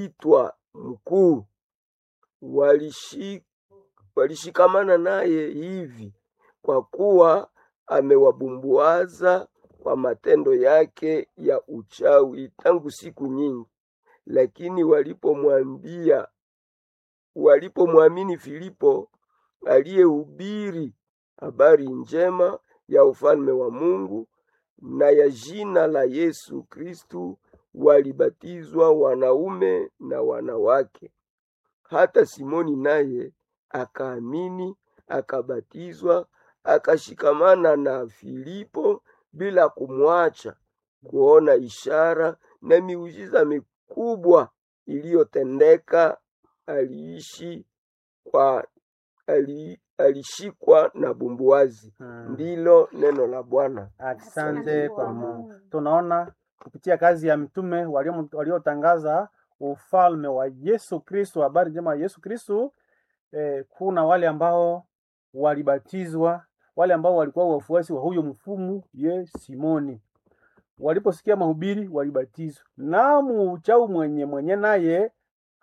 itwa mkuu walishi, walishikamana naye hivi kwa kuwa amewabumbuaza kwa matendo yake ya uchawi tangu siku nyingi. Lakini walipomwambia walipomwamini Filipo aliyehubiri habari njema ya ufalme wa Mungu na ya jina la Yesu Kristu, walibatizwa wanaume na wanawake. Hata Simoni naye akaamini, akabatizwa, akashikamana na Filipo bila kumwacha kuona ishara na miujiza mikubwa iliyotendeka. Aliishi kwa ali, alishikwa na bumbuazi. Mm. Ndilo neno la Bwana. Asante kwa Mungu. Tunaona kupitia kazi ya mitume walio- waliotangaza ufalme wa Yesu Kristo, habari njema ya Yesu Kristo. Eh, kuna wale ambao walibatizwa, wale ambao walikuwa wafuasi wa huyo mfumu ye Simoni. Waliposikia mahubiri walibatizwa, na muuchau mwenye mwenye naye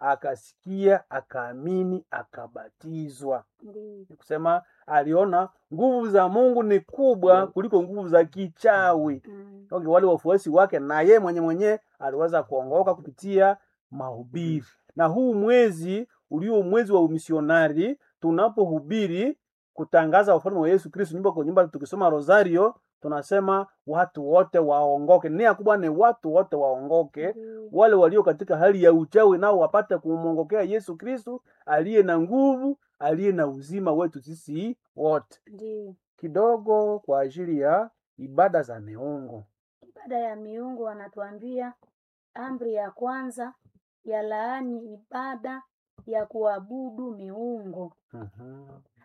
akasikia, akaamini, akabatizwa Ndiyo. ni kusema aliona nguvu za Mungu ni kubwa kuliko nguvu za kichawi. Mm. Okay, wale wafuasi wake na ye mwenye mwenye aliweza kuongoka kupitia mahubiri. Na huu mwezi ulio mwezi wa umisionari, tunapohubiri kutangaza ufalme wa Yesu Kristo nyumba kwa nyumba, tukisoma rosario tunasema watu wote waongoke. Nia kubwa ni watu wote waongoke, Ndiyo. wale walio katika hali ya uchawi nao wapate kumwongokea Yesu Kristo aliye na nguvu, aliye na uzima wetu sisi wote. Ndiyo. Kidogo kwa ajili ya ibada za miungu. Ibada ya miungu wanatuambia amri ya kwanza ya laani ibada ya kuabudu miungu. Mhm.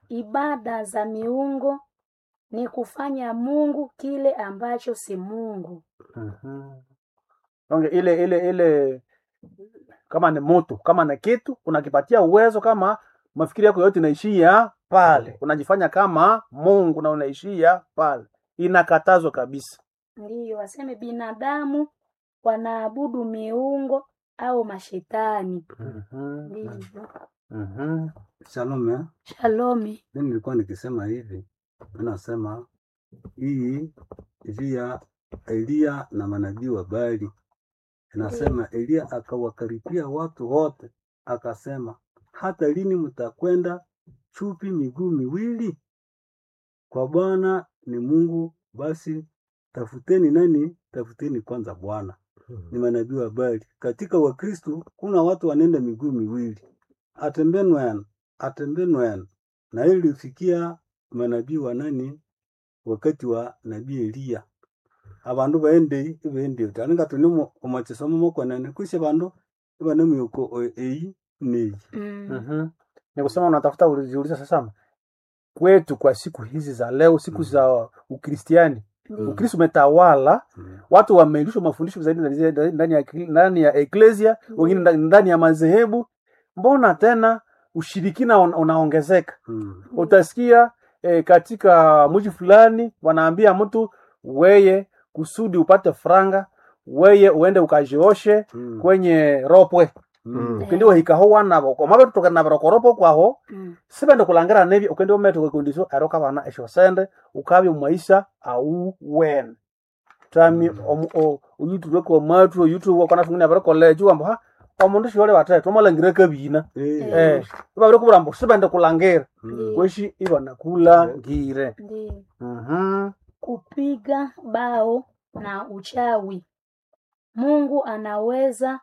Ibada za miungu ni kufanya Mungu kile ambacho si Mungu. Mhm. Donc ile ile ile kama ni mtu kama ni kitu unakipatia uwezo, kama mafikiri yako yote inaishia pale, unajifanya kama Mungu na unaishia pale, inakatazwa kabisa. Ndiyo, waseme binadamu wanaabudu miungu au mashetani. Mhm. Ndivyo. Mhm. Shalom eh? Shalomi. Mimi nilikuwa nikisema hivi, mimi nasema hii juu ya Eliya na manabii wa Baali. Inasema Eliya akawakaripia watu wote, akasema hata lini mtakwenda chupi miguu miwili? Kwa Bwana ni Mungu, basi tafuteni nani? Tafuteni kwanza Bwana. Ni manabii wa Baali. Katika Wakristo kuna watu wanaenda miguu miwili, atembenwen atembenwen, na hili lifikia manabii wa nani wakati wa nabii Eliya abandu baende ibende taninga tuni omachisomo mokonene kwisha bandu ibane myuko o- eyi neyi Mm. Mhm. Ni kusema unatafuta ulijiuliza sasa kwetu kwa siku hizi za leo, siku Mhm. za Ukristiani, Ndiyo. Ukristo umetawala, Mm. watu wameilishwa mafundisho zaidi ndani- ndani ya ndani ya eklesia, wengine ndani- ndani ya madhehebu. Mbona tena ushirikina una- unaongezeka? Mm. Utasikia eh, katika mji fulani wanaambia mtu weye, kusudi upate franga, weye uende ukajioshe Mm. kwenye ropwe Mm. ukindi wahikaho wanabo komabe tutoka na barokoropo kwaho Mm. sibende kulangira nebi ukindi umetuka kundiso aroka bana esho sende ukabi maisha au wen tami omu- o- uyutube kwa matu uyutube kwa nafungina bare college wambo ha omundu shole wataye tomalangire kabina Eh. eh babere kuburambo sibende kulangira Mm. kweshi ibana kula ngire Ndiyo. mhm Kupiga bao na uchawi. Mungu anaweza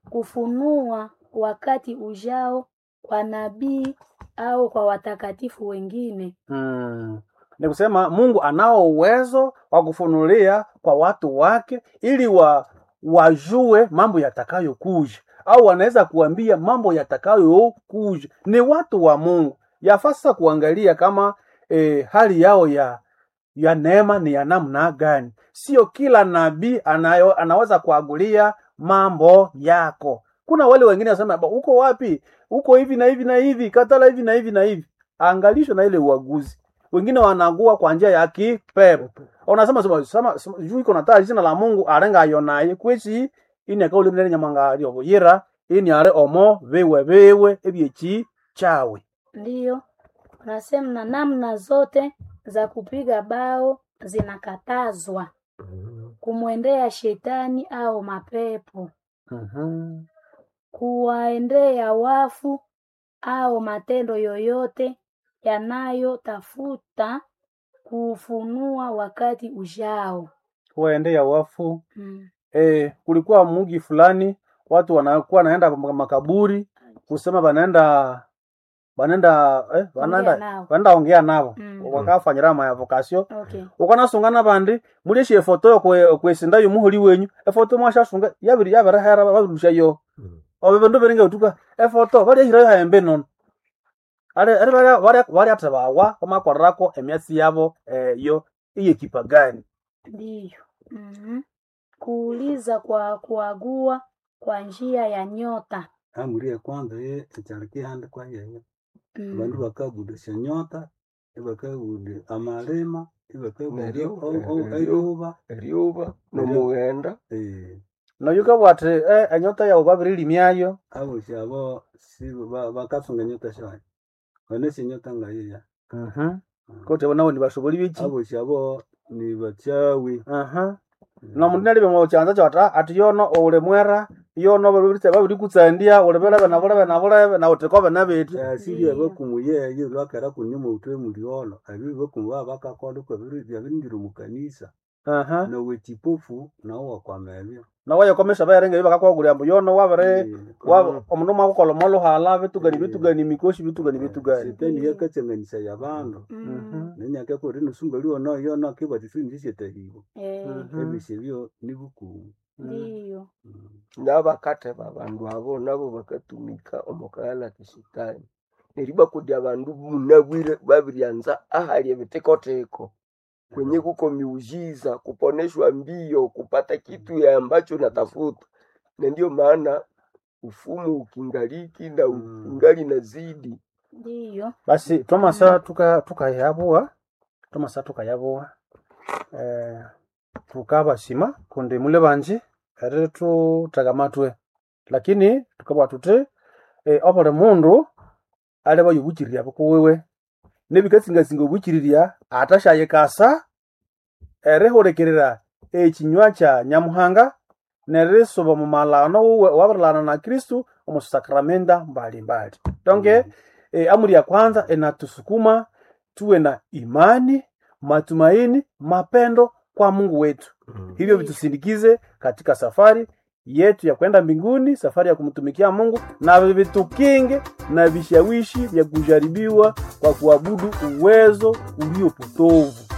kufunua wakati ujao kwa nabii au kwa watakatifu wengine. Mm. Ni kusema Mungu anao uwezo wa kufunulia kwa watu wake ili wa wajue mambo yatakayokuja, au wanaweza kuambia mambo yatakayokuja. Ni watu wa Mungu, yafaa sasa kuangalia kama eh, hali yao ya ya neema ni ya namna gani. Sio kila nabii anayo anaweza kuagulia mambo yako. Kuna wale wengine wasema "Ba, uko wapi? Uko hivi na hivi na hivi, katala hivi na hivi na hivi. Angalisho na ile uaguzi. Wengine wanagua kwa njia ya kipepo. Unasema sema sema sema, juu iko na taa jina la Mungu arenga yonaye kwechi ine kauli mnene nyamanga lyo yira ini ali omo biwe biwe ebyeki kyawe Ndiyo, unasema na namna zote za kupiga bao zinakatazwa kumwendea shetani au mapepo, Mhm. kuwaendea wafu au matendo yoyote yanayotafuta kuufunua wakati ujao. waendea wafu Mm. eh, kulikuwa mugi fulani watu wanakuwa naenda kwa makaburi kusema banaenda banaenda eh, banaenda nao. banaenda ongea nabo Mm. wakafanyira ma vocation Okay. ukanasungana bandi mulishi efoto yokwe- kwesinda yomuholi wenyu efoto mwashasunga yabiri yabirihera babirusha yo obe bindu biringa utuka efoto balyahirayo haembe nono ali ali barya- barya- balyatha bawa bamakorerako emyatsi yabo eh, yo iyekipa gani Ndiyo. Mhm. Kuuliza kwa kuagua kwa njia ya nyota. amuri ya kwanza ye ekyalikihandikwa yeyo Mm. bandu bakagudisya nyota ibakagude amalima ibakagude Neryo- o- o- neryo- eryuba eryuba nomughenda eh, noyukabwa athi eh, enyota yawu babirilimyayo abosi abo si ba- bakasunga nyota shayo banasi nyota ngayiya Mhm. kote bonawo nibashoboli biki abosi abo ni bachawi Aha. nomundu nalibe mukyanza kyota ati yono oule mwera yono babiri babirikutsandia ulebelebe nabulebe nabulebe nawuthikobe nabeti asili abakumu yeyo lwakera kunyuma utwe muliolo abibi bakumu baba bakakola kwa byabindira mukanisa Aha. nawe chipofu nawo wakwamebyo nawayekomesha bayarenga bakakwagulya mbu yono wabire Eh, wa- omundu mwakukola moluhala bitugani bitugani mikoshi bitugani bitugani shetani yakatsanganisa yabandu Mm. nenyaka kuri nusunga liono yono kibatisindisetahibo Eh, Mhm. ebishe byo ni bukumu Ndiyo. nabakatha babandu abo nabo bakatumika omukaghala kishitani neryo bakudi abandu munabwire babiryanza ahali ebitekoteko kwenye kuko miujiza kuponeshwa mbio kupata kitu ya ambacho natafuta na ndio maana ufumu ukingaliki na Mm. ukingali nazidi Ndiyo. basi twamasa tuka tukayabuwa twamasa tukayabuwa eh, tukabasima kundi mule banji eri tutagamatwe lakini tukabwa tuti eh, obuli mundu ali bayobukirira bukuwiwe nebikatsingasinga obukiriria atashayikasa erihulikirira ekinywa kya nyamuhanga nerisuba mu malano wuwe wabirilana na kristu omu sakramenta mbalimbali donge e, amri ya kwanza inatusukuma tuwe na imani matumaini mapendo kwa mungu wetu hivyo vitusindikize katika safari yetu ya kwenda mbinguni safari ya kumtumikia mungu na vitukinge na vishawishi vya kujaribiwa kwa kuabudu uwezo uliopotovu